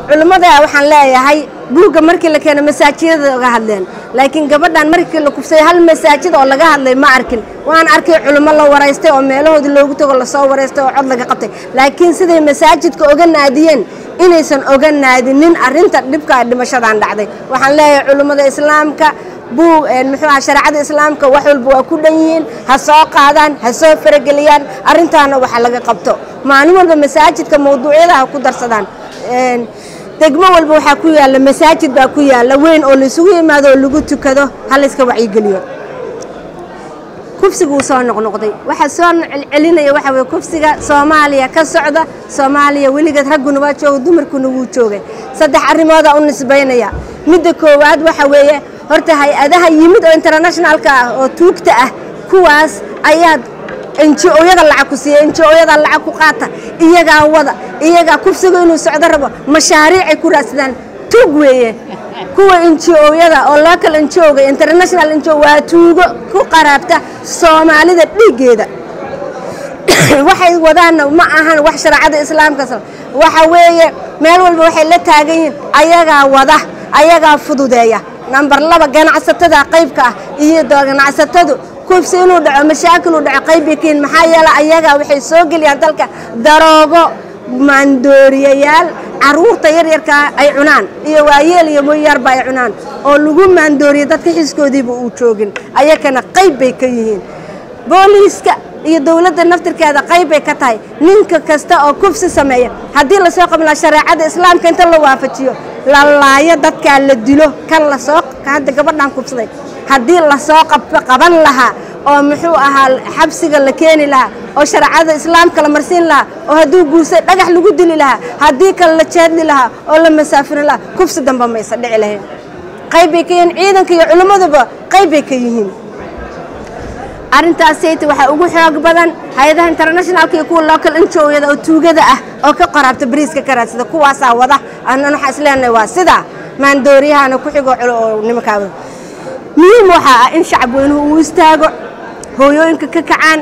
culimmada waxaan leeyahay buugga markii la keeno masaajidada uga hadleen laakiin gabadhan markii la kufsay hal masaajid oo laga hadlay ma arkin waan arkay culimo la waraystay oo meelahoodii loogu tago lasoo waraystay oo cod laga qabtay laakiin siday masaajidka oga naadiyeen inaysan oga naadinin arrinta dhibka dhimashadan dhacday waxaan leeyahay culimmada islaamka buug muxuu aha shareecada islaamka wax walba waa ku dhan yihiin ha soo qaadaan ha soo farageliyaan arrintaana waxa laga qabto maalin walba masaajidka mawduucyada ha ku darsadaan degmo walba waxaa ku yaalla masaajid baa ku yaalla weyn oo laisugu yimaado oo lagu tukado ha layska wacyigeliyo kufsiga wuu soo noqnoqday waxaa soo celcelinaya waxa weye kufsiga soomaaliya ka socda soomaaliya weligeed ragguna waa jooga dumarkuna wuu joogay saddex arrimoodaa u nisbaynaya midda koowaad waxa weeye horta hay-adaha yimid oo internationalka ah oo tuugta ah kuwaas ayaad enji-ooyada lacag ku siiya enji-ooyada lacag ku qaata iyagaa wada iyagaa kufsiga inuu socdo rabo mashaariicay ku raadsadaan tuug weeye kuwa enji-ooyada oo local enji-oga international enji waa tuugo ku qaraabta soomaalida dhiiggeeda waxay wadaanna ma ahan wax shareecada islaamka waxa weeye meel walba waxay la taagan yihiin ayagaa wada ayagaa fududeeya namber laba ganacsatada qaybka ah iyo ganacsatadu kufsi inuu dhaco mashaakil uu dhaco qaybbay ka yihin maxaa yeele ayagaa waxay soo geliyaan dalka daroogo maandooriyayaal caruurta yaryarkaa ay cunaan iyo waayeel iyo mooyaarba ay cunaan oo lagu maandooriya dadka xiskoodiiba uu joogin ayakana qayb bay ka yihiin booliiska iyo dowladda naftirkeeda qayb bay ka tahay ninka kasta oo kufsi sameeya haddii lasoo qaban shareecada islaamka inta la waafajiyo la laayo dadkaa la dilo kan lasoo hadda gabadhan kufsaday haddii lasoo qaban lahaa oo muxuu ahaa xabsiga la keeni lahaa oo shareecada islaamka la marsiin lahaa oo hadduu guursay dhagax lagu dili lahaa haddii kale la jeedli lahaa oo la masaafirin lahaa kufsi dambe maysa dhici lahayn qayb bay ka yihiin ciidanka iyo culimmaduba qayb bay ka yihiin arrintaasayta waxaa ugu xoog badan hay-adaha internationalka iyo kuwa local injooyada oo tuugada ah oo ka qoraabta bariiska ka raadsada kuwaasaa wada annan waxaa isleenahay waa sidaa maandooriyahana ku xigo oo nimankaa wada muhiim waxaa ah in shacab weynuhu uu istaago hooyooyinka ka kacaan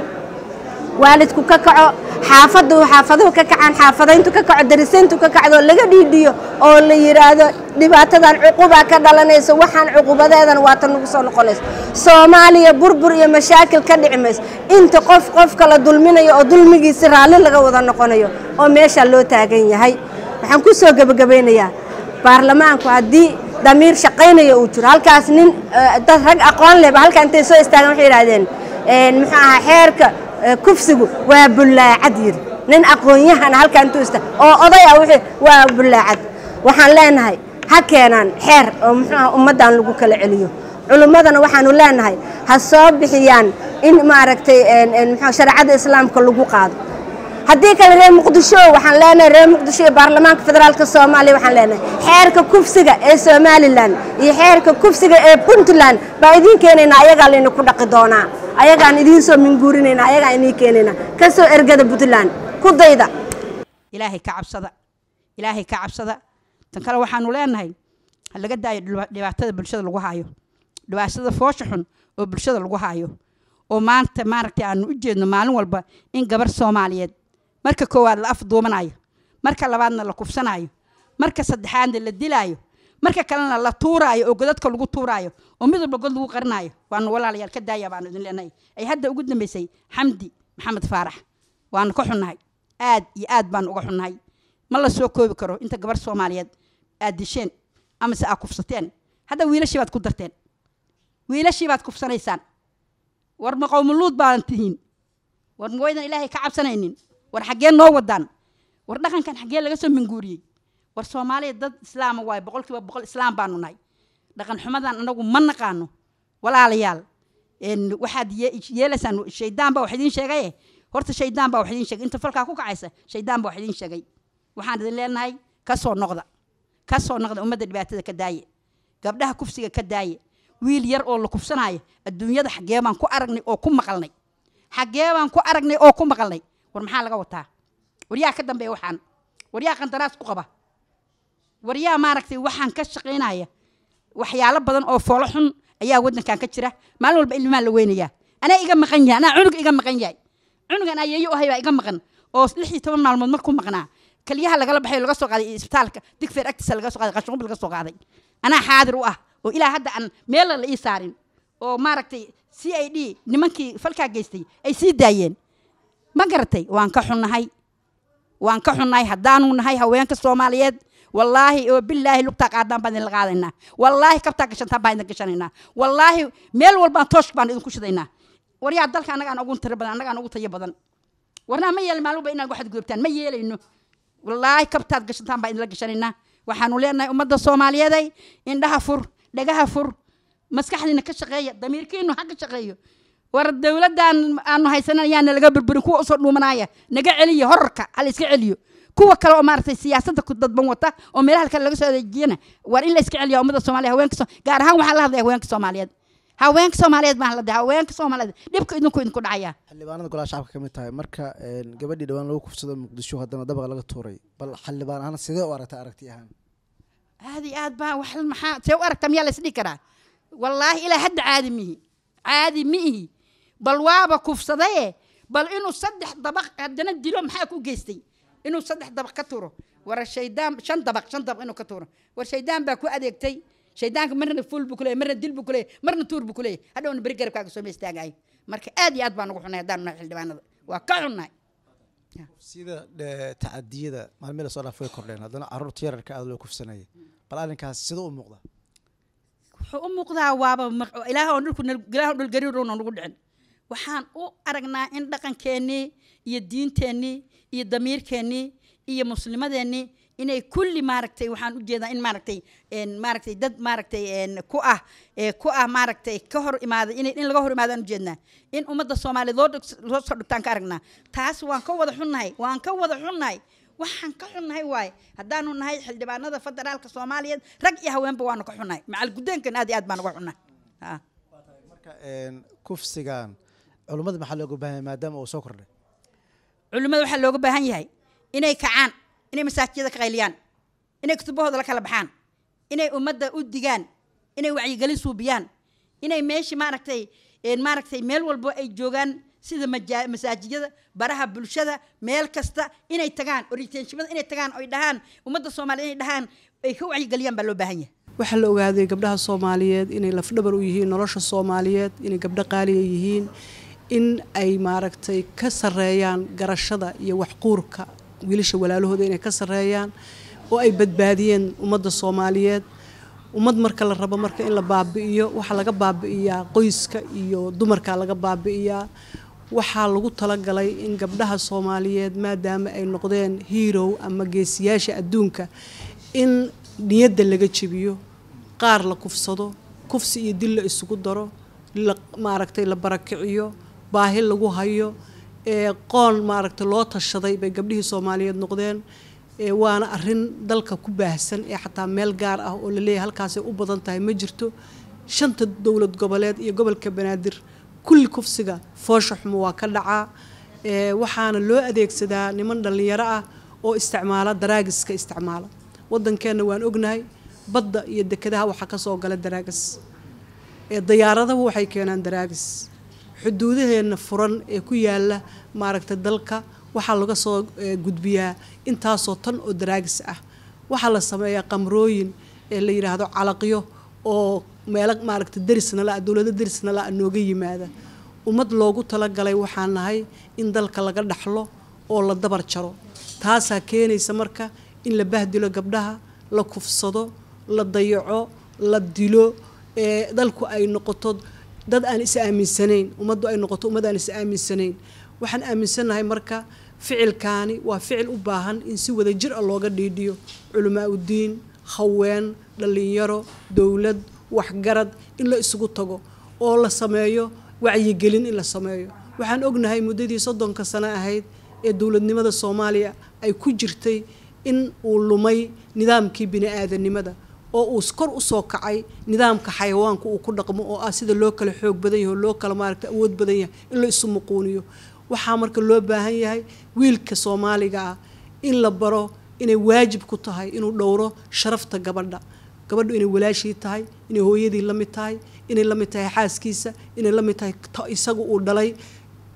waalidku ka kaco xaafadu xaafaduhu ka kacaan xaafadayntu ka kaco darisayntu ka kacdo laga dhiidhiyo oo la yidhaahdo dhibaatadan cuqubaa ka dhalanayso waxaan cuqubadeedan waata nagu soo noqonayso soomaaliya burbur iyo mashaakil ka dhici mayso inta qof qofka la dulminayo oo dulmigiisi raalli laga wada noqonayo oo meesha loo taagan yahay waxaan ku soo gebagabaynayaa baarlamaanku haddii damiir shaqaynaya uu jiro halkaas nin dad rag aqoon lehba halkaa intay soo istaagan waxay yidhahdeen muxuu ahaa xeerka kufsigu waa bullaacad yiri nin aqoon-yahana halkaa intuu ista oo oday ah wuxuu waa bullaacad waxaan leenahay ha keenaan xeer oo muxuu aha ummaddan lagu kala celiyo culimmadana waxaanu leenahay ha soo bixiyaan in maaragtay muxuu shareecada islaamka lagu qaado haddii kale reer muqdisho waxaan leenahay reer muqdisho iyo baarlamaanka federaalka soomaaliya waxaan leenahay xeerka kufsiga ee somalilan iyo xeerka kufsiga ee puntland baa idiin keenaynaa ayagaa layna ku dhaqi doonaa ayagaan idiin soo minguurinaynaa ayagaan idiin keenaynaa ka soo ergada puntland ku dayda ilaahay ka cabsada ilaahay ka cabsada tan kale waxaanu leenahay ha laga daayo dhibaatada bulshada lagu haayo dhibaatada foosha xun oo bulshada lagu haayo oo maanta maaragtay aanu u jeedno maalin walba in gabar soomaaliyeed marka koowaad la afduumanayo marka labaadna la kufsanayo marka saddexaadna la dilaayo marka kalena la tuuraayo oo godadka lagu tuuraayo oo mid walba god lagu qarinayo waanu walaalayaal ka daaya baanu idin leenahay ay hadda ugu dambeysay xamdi maxamed faarax waanu ka xunnahay aad iyo aad baanu uga xunnahay ma la soo koobi karo inta gabar soomaaliyeed aad disheen amase aad kufsateen hadda wiilashii baad ku darteen wiilashii baad kufsanaysaan war ma qowmuluud baadan tihiin war ma waydan ilaahay ka cabsanaynin war xaggee noo wadaan war dhaqankan xaggee laga soo minguuriyey war soomaaliya dad islaama waayo boqol kiiba boqol islaam baanu nahay dhaqan xumadan anagu ma naqaano walaalayaal waxaad yeelaysaan shaydaan baa wax idiin sheegaye horta shaydaan baa wax idiin sheegay inta falkaa ku kacaysa shaydaan baa wax idiin sheegay waxaan idin leenahay ka soo noqda ka soo noqda ummadda dhibaatada ka daaye gabdhaha kufsiga ka daaye wiil yar oo la kufsanaayo adduunyada xaggee baan ku aragnay oo ku maqalnay xaggee baan ku aragnay oo ku maqalnay war maxaa laga wataa war yaa ka dambeeya waxaan war yaa qandaraas ku qaba war yaa maaragtay waxaan ka shaqaynaya waxyaalo badan oo foolo xun ayaa waddankan ka jira maalin walba ilmaa la weynayaa anaa iga maqan yahay anaa cunug iga maqan yahay cunugan ayeeyo ahay baa iga maqan oo lix iyo toban maalmood markuu maqnaa keliyaha lagala baxay laga soo qaaday isbitaalka digfeer agtiisa laga soo qaaday qashinqub laga soo qaaday anaa xaadir u ah oo ilaa hadda aan meela la ii saarin oo maaragtay c i d nimankii falkaa geystay ay sii daayeen ma garatay waan ka xunnahay waan ka xunnahay haddaanu nahay haweenka soomaaliyeed wallaahi oo bilaahi lugtaa qaadaan baan idinla qaadaynaa wallaahi kabtaa gashantaan baan idin gashanaynaa wallaahi meel walbaan toosh baan idinku shidaynaa waryaa dalka annagaan ugu tiro badan annagaan ugu tayo badan warnaa ma yeelin maaluba inaad waxaad gudubtaan ma yeelayno wallaahi kabtaad gashantaan baan idinla gashanaynaa waxaanu leenahay ummadda soomaaliyeeday indhaha fur dhagaha fur maskaxdiina ka shaqeeya damiirkiinu ha ka shaqeeyo war dowladdan aanu haysanan ayaana laga burburin kuwa usoo dhuumanaya naga celiyo horarka hala iska celiyo kuwa kale oo maaragtay siyaasadda ku dadban wata oo meelaha kale laga soo adeejiyana war in la iska celiyo ummadda soomaaliya haweenka so gaar ahaan waxaan la hadlaya haweenka soomaaliyeed haweenka soomaaliyeed baan la haweenka soomaaliyeed dhibka idinku idinku dhacaya xildhibaanada golaha shacabka ka mid tahay marka gabadhii dhawaan lagu kufsado muqdisho haddana dabaqa laga tuuray bal xildhibaan ahaan sidee u aragtay aragti ahaan aad iyo aad baa wax maxaa see u aragta miyaa la isdhihi karaa wallaahi ilaa hadda caadi mihi caadi mi ihi bal waaba kufsadaye bal inuu saddex dabaq haddana dilo maxaa ku geystay inuu saddex dabaq ka tuuro war shaydaan shan dabaq shan dabaq inuu ka tuuro war shaydaan baa ku adeegtay shaydaanka marna fuul buu kuleeyay marna dil buu kuleeyay marna tuur buu kuleeyay hadhowna beri garabkaaga soo ma istaagayo marka aad iyo aad baan ugu xunnay haddaanu nahay xildhibaanada waa ka xunnahay sida tacadiyada maalmihii lasoo dhaaf way kordheen haddana carruurta yararka aada loo kufsanayay bal arrinkaas siduu u muuqda wuxuu u muuqdaa waaba ilaah oo dhulku ilaah oo dhul gariirowna nagu dhicin waxaan u aragnaa in dhaqankeennii iyo diinteennii iyo damiirkeennii iyo muslimadeennii inay kulli maaragtay waxaan u jeedaa in maaragtay maaragtay dad maaragtay ku ah ku ah maaragtay ka hor imaaday in in laga hor imaadaan u jeednaa in ummadda soomaaliyeed loo loo soo dhigtaan ka aragnaa taas waan ka wada xunnahay waan ka wada xunnahay waxaan ka xunnahay waaye haddaanu nahay xildhibaanada federaalka soomaaliyeed rag iyo haweenba waanu ka xunnahay macal guddeenkan aad iyo aad baan uga xunnahay marka kufsigan culummada maxaa looga baahan yahay maadaama uu soo kordhay culimmada waxaa looga baahan yahay inay kacaan inay masaajiyada ka qayliyaan inay kutubahooda la kala baxaan inay ummadda u digaan inay wacyigelin suubiyaan inay meeshii maaragtay maaragtay meel walbo ay joogaan sida masaajiyada baraha bulshada meel kasta inay tagaan oritenshimada inay tagaan oy dhahaan ummadda soomaaliya inay dhahaan ay ka wacyigeliyaan baa loo baahan yahay waxaa la ogaaday gabdhaha soomaaliyeed inay lafdhabar u yihiin nolosha soomaaliyeed inay gabdho qaaliya yihiin in ay maaragtay ka sareeyaan garashada iyo waxquurka wiilasha walaalahooda inay ka sareeyaan oo ay badbaadiyeen ummadda soomaaliyeed ummad marka la rabo marka in la baabi'iyo waxaa laga baabi'iyaa qoyska iyo dumarka laga baabi'iyaa waxaa lagu talagalay in gabdhaha soomaaliyeed maadaama ay noqdeen hiirow ama geesiyaasha adduunka in niyadda laga jebiyo qaar la kufsado kufsi iyo dil la isugu daro la maaragtay la barakiciyo baahi lagu hayo ee qoon maaragtay loo tashaday bay gabdhihii soomaaliyeed noqdeen waana arin dalka ku baahsan ee xataa meel gaar ah oo laleeyahay halkaasay u badan tahay ma jirto shanta dowlad goboleed iyo gobolka banaadir kulli kufsiga foosha xumo waa ka dhacaa waxaana loo adeegsadaa niman dhallinyaro ah oo isticmaala daraagiska isticmaala wadankeenna waan ognahay badda iyo dekedaha waxaa ka soo gala daraagis dayaaradahu waxay keenaan daraagis xuduudaheenna furan ee ku yaala maaragtay dalka waxaa laga soo gudbiyaa intaasoo tan oo daraagis ah waxaa la sameeyaa qamrooyin ee la yidhaahdo calaqyo oo meelo maaragtay derisna la dowlado derisna la nooga yimaada ummad loogu talagalay waxaa nahay in dalka laga dhaxlo oo la dabar jaro taasaa keenaysa marka in la bahdilo gabdhaha la kufsado la dayaco la dilo ee dalku ay noqoto dad aan is aaminsanayn ummaddu ay noqoto ummad aan is aaminsanayn waxaan aaminsannahay marka ficilkaani waa ficil u baahan in si wada jir ah looga dhiidhiyo culamaa udiin haween dhallinyaro dowlad waxgarad in la isugu tago oo la sameeyo wacyigelin in la sameeyo waxaan ognahay muddadii soddonka sano ahayd ee dowladnimada soomaaliya ay ku jirtay in uu lumay nidaamkii bini-aadanimada oo uu kor usoo kacay nidaamka xayawaanka uu ku dhaqmo oo ah sida loo kala xoog badan yahay oo loo kala maaragta awood badan yahay in la isu muquuniyo waxaa marka loo baahan yahay wiilka soomaaliga ah in la baro inay waajib ku tahay inuu dhowro sharafta gabadha gabadhu inay walaashii tahay inay hooyadii la mid tahay inay la mid tahay xaaskiisa inay la mid tahay isaga uu dhalay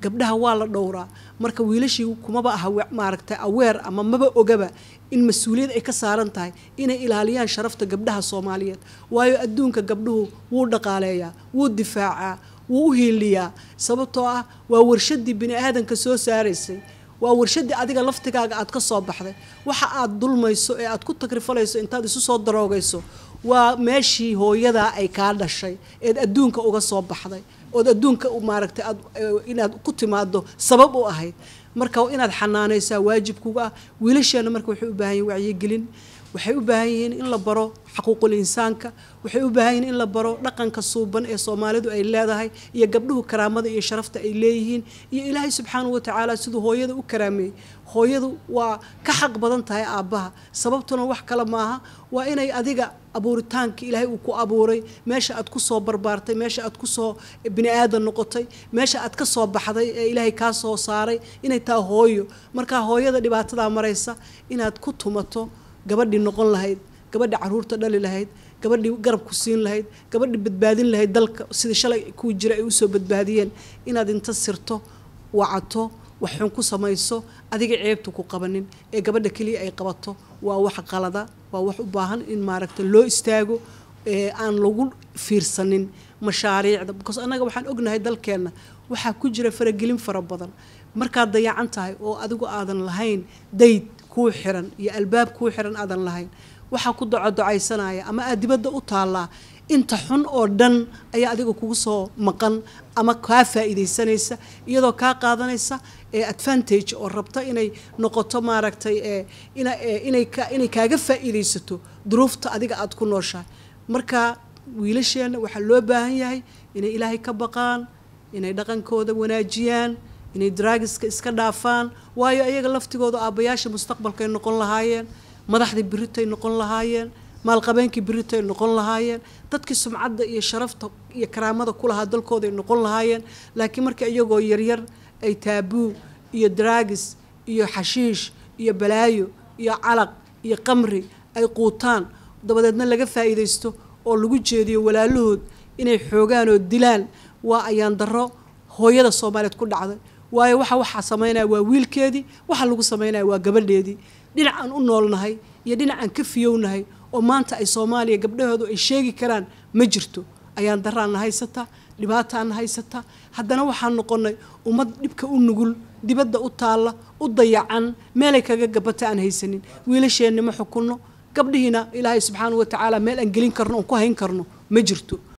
gabdhaha waa la dhowraa marka wiilashii kumaba aha maaragtay aweer ama maba ogaba in mas-uuliyad ay ka saaran tahay inay ilaaliyaan sharafta gabdhaha soomaaliyeed waayo adduunka gabdhuhu wuu dhaqaaleeyaa wuu difaacaa wuu u hiiliyaa sababtoo ah waa warshadii bini aadanka soo saaraysay waa warshadii adiga laftigaaga aad ka soo baxday waxa aad dulmayso ee aad ku takrifalayso intaad isu soo daroogayso waa meeshii hooyadaa ay kaa dhashay eed adduunka uga soo baxday ood adduunka maaragtay aad inaad ku timaado sabab u ahayd marka inaad xanaanaysaa waajibkuga ah wiilasheena marka waxay u baahan yihin wacyigelin waxay u baahan yihiin in la baro xaquuqul insaanka waxay u baahan yihiin in la baro dhaqanka suuban ee soomaalidu ay leedahay iyo gabdhuhu karaamada iyo sharafta ay leeyihiin iyo ilaahay subxaanahu watacaala siduu hooyada u karaameeyey hooyadu waa ka xaq badan tahay aabbaha sababtuna wax kale maaha waa inay adiga abuuritaanka ilaahay uu ku abuuray meesha aad ku soo barbaartay meesha aad ku soo bini aadan noqotay meesha aad ka soo baxday ee ilaahay kaa soo saaray inay taa hooyo markaa hooyada dhibaatadaa maraysa inaad ku tumato gabadhii noqon lahayd gabadhii caruurta dhali lahayd gabadhii garab ku siin lahayd gabadhii badbaadin lahayd dalka sidii shalay kuu jira ay usoo badbaadiyeen inaad inta sirto wacato wax xun ku samayso adiga ceebta ku qabanin ee gabadha keliya ay qabato waa wax qalada waa wax u baahan in maaragta loo istaago ee aan lagu fiirsanin mashaariicda because annaga waxaan ognahay dalkeenna waxaa ku jira faragelin fara badan markaad dayacan tahay oo adigu aadan lahayn dayd kuu xiran iyo albaab kuu xiran aadan lahayn waxaa ku docodocaysanaya ama aad dibadda u taallaa inta xun oo dhan ayaa adiga kugu soo maqan ama kaa faa'iidaysanaysa iyadoo kaa qaadanaysa ee advantage oo rabta inay noqoto maaragtay ee ina inay ka inay kaaga faa'iidaysato duruufta adiga aad ku nooshahay marka wiilasheenna waxaa loo baahan yahay inay ilaahay ka baqaan inay dhaqankooda wanaajiyaan inay draagiska iska dhaafaan waayo ayaga laftigooda aabbayaasha mustaqbalkay noqon lahaayeen madaxdii biritay noqon lahaayeen maalqabeenkii biritay noqon lahaayeen dadkii sumcadda iyo sharafta iyo karaamada ku lahaa dalkooday noqon lahaayeen laakiin marka iyagoo yaryar ay taabuu iyo draagis iyo xashiish iyo balaayo iyo calaq iyo qamri ay quutaan dabadeedna laga faa'iidaysto oo lagu jeediyo walaalahood inay xoogaan oo dilaan waa ayaan darro hooyada soomaaliyeed ku dhacday waayo waxa waxaa samaynaya waa wiilkeedii waxa lagu samaynaya waa gabadheedii dhinacaan u noolnahay iyo dhinacaan ka fiyownahay oo maanta ay soomaaliya gabdhahoodu ay sheegi karaan ma jirto ayaan daraanna haysataa dhibaataana haysataa haddana waxaan noqonnay ummad dhibka u nugul dibadda u taalla u dayacan meelay kaga gabata aan haysanin wiilasheenna ma xukunno gabdhihiina ilaahay subxaanahu watacaala meel aan gelin karno oon ku hayn karno ma jirto